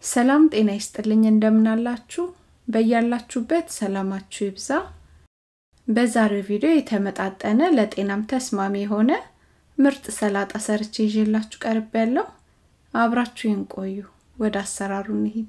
ሰላም ጤና ይስጥልኝ እንደምናላችሁ በያላችሁበት ሰላማችሁ ይብዛ በዛሬው ቪዲዮ የተመጣጠነ ለጤናም ተስማሚ የሆነ ምርጥ ሰላጣ ሰርቼ ይዤላችሁ ቀርብ ያለው አብራችሁን ቆዩ ወደ አሰራሩ እንሂድ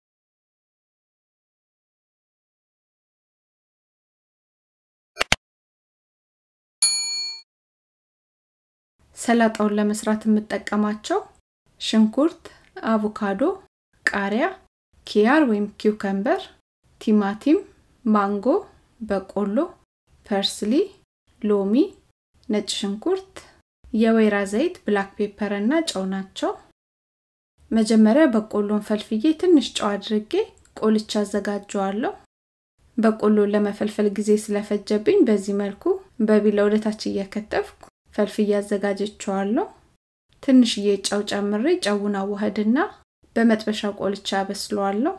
ሰላጣውን ለመስራት የምጠቀማቸው ሽንኩርት አቮካዶ ቃሪያ ኪያር ወይም ኪውከምበር ቲማቲም ማንጎ በቆሎ ፐርስሊ ሎሚ ነጭ ሽንኩርት የወይራ ዘይት ብላክ ፔፐር እና ጨው ናቸው መጀመሪያ በቆሎን ፈልፍዬ ትንሽ ጨው አድርጌ ቆልቻ አዘጋጀዋለሁ በቆሎ ለመፈልፈል ጊዜ ስለፈጀብኝ በዚህ መልኩ በቢላ ወደታች እየከተፍኩ ፈልፍዬ አዘጋጀቸዋለሁ ትንሽዬ ጨው ጨምሬ ጨውን አዋህድና በመጥበሻ ቆልቻ አበስለዋለሁ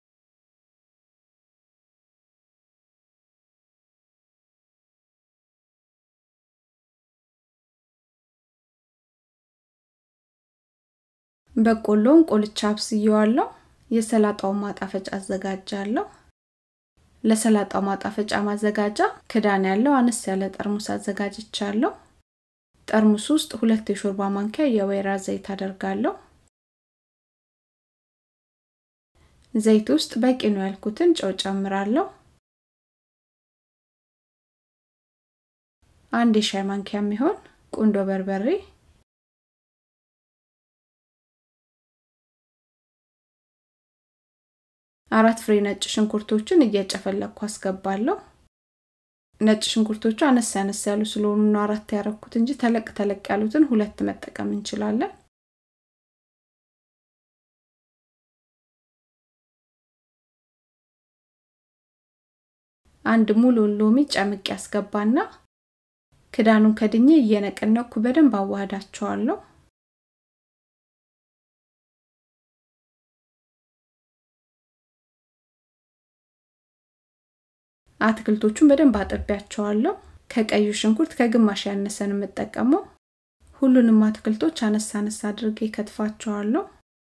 በቆሎውን ቆልቻ አብስየዋለሁ የሰላጣውን ማጣፈጫ አዘጋጃለሁ ለሰላጣው ማጣፈጫ ማዘጋጃ ክዳን ያለው አነስ ያለ ጠርሙስ አዘጋጅቻለሁ ጠርሙስ ውስጥ ሁለት የሾርባ ማንኪያ የወይራ ዘይት አደርጋለሁ ዘይት ውስጥ በቂ ነው ያልኩትን ጨው ጨምራለሁ አንድ የሻይ ማንኪያ የሚሆን ቁንዶ በርበሬ አራት ፍሬ ነጭ ሽንኩርቶችን እየጨፈለኩ አስገባለሁ ነጭ ሽንኩርቶቹ አነስ ያነስ ያሉ ስለሆኑ ነው አራት ያረኩት እንጂ ተለቅ ተለቅ ያሉትን ሁለት መጠቀም እንችላለን አንድ ሙሉ ሎሚ ጨምቅ ያስገባና ክዳኑን ከድኜ እየነቀነኩ በደንብ አዋህዳቸዋለሁ አትክልቶቹን በደንብ አጥቢያቸዋለሁ ከቀዩ ሽንኩርት ከግማሽ ያነሰን የምጠቀመው ሁሉንም አትክልቶች አነሳ አነሳ አድርጌ ከትፋቸዋለሁ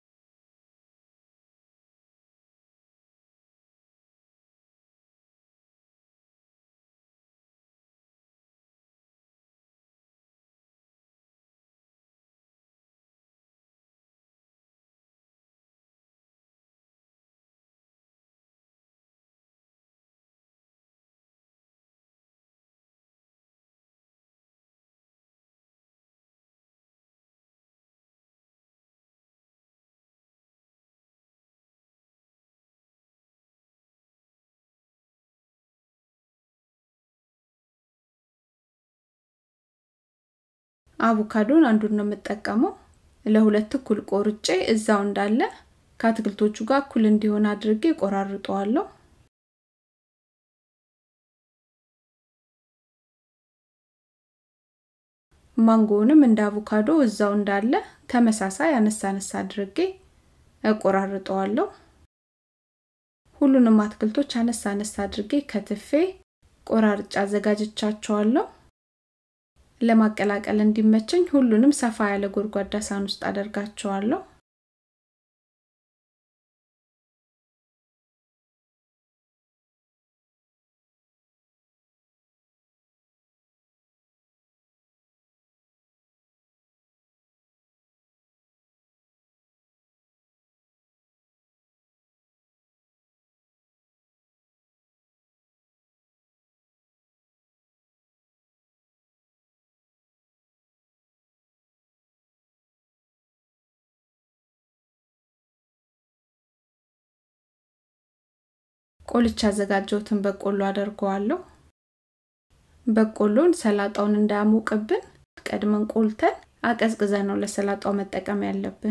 አቮካዶን አንዱን ነው የምጠቀመው ለሁለት እኩል ቆርጬ እዛው እንዳለ ከአትክልቶቹ ጋር እኩል እንዲሆን አድርጌ ቆራርጠዋለሁ ማንጎውንም እንደ አቮካዶ እዛው እንዳለ ተመሳሳይ አነሳ አነሳ አድርጌ እቆራርጠዋለሁ ሁሉንም አትክልቶች አነሳ አነሳ አድርጌ ከትፌ ቆራርጫ አዘጋጅቻቸዋለሁ ለማቀላቀል እንዲመቸኝ ሁሉንም ሰፋ ያለ ጎድጓዳ ሳህን ውስጥ አደርጋቸዋለሁ ቆልቻ ያዘጋጀሁትን በቆሎ አደርገዋለሁ በቆሎን ሰላጣውን እንዳያሞቅብን ቀድመን ቆልተን አቀዝቅዘ ነው ለሰላጣው መጠቀም ያለብን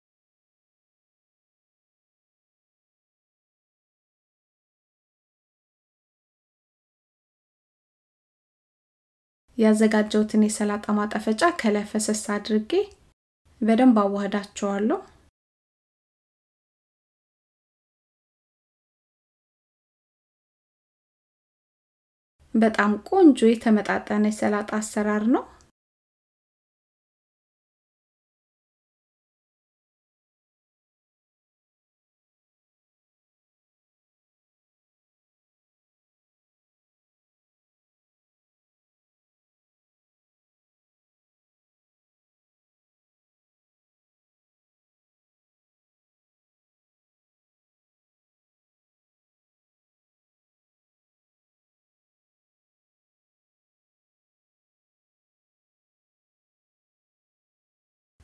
ያዘጋጀሁትን የሰላጣ ማጣፈጫ ከላይ ፈሰስ አድርጌ በደንብ አዋህዳቸዋለሁ በጣም ቆንጆ የተመጣጠነ የሰላጣ አሰራር ነው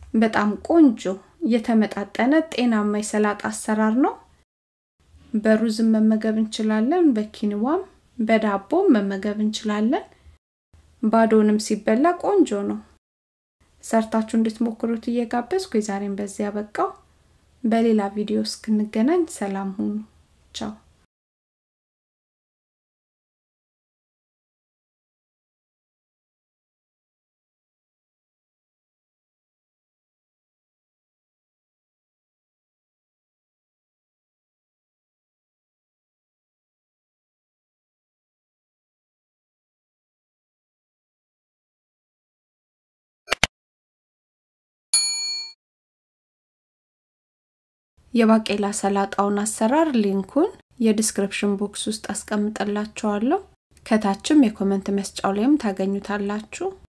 በጣም ቆንጆ የተመጣጠነ ጤናማ የሰላጣ አሰራር ነው። በሩዝም መመገብ እንችላለን፣ በኪንዋም በዳቦም መመገብ እንችላለን። ባዶንም ሲበላ ቆንጆ ነው። ሰርታችሁ እንድትሞክሩት እየጋበዝኩ የዛሬን በዚህ ያበቃው። በሌላ ቪዲዮ እስክንገናኝ ሰላም ሁኑ። ቻው የባቄላ ሰላጣውን አሰራር ሊንኩን የዲስክሪፕሽን ቦክስ ውስጥ አስቀምጠላችኋለሁ። ከታችም የኮመንት መስጫው ላይም ታገኙታላችሁ።